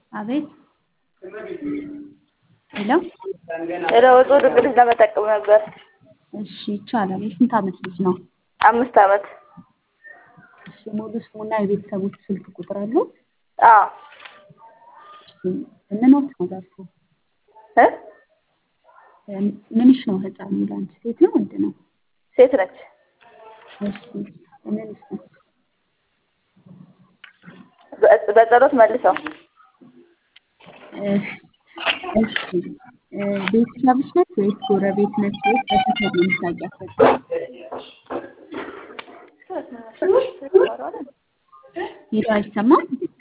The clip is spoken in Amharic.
አቤት ሄሎ ሄሎ ወጡ ድግስ ለመጠቀም ነበር። እሺ ይቻላል። የስንት ዓመት ልጅ ነው? አምስት ዓመት እሺ ሙሉ ስሙና የቤተሰቦች ስልክ ቁጥር አለው? አዎ እሺ ምን ወቅት ነው ደርሶ? እ ምንሽ ነው ህፃኑ ለአንቺ ሴት ነው ወንድ ነው? ሴት ነች። እሺ ምንሽ ነው? በ- በጸሎት መልሰው እሺ እሺ እ ቤተሰብሽ ነች ወይስ ጎረቤት ነች ወይስ በሰፈር ነው የምታውቂያት? በቃ ሄሎ አይሰማም?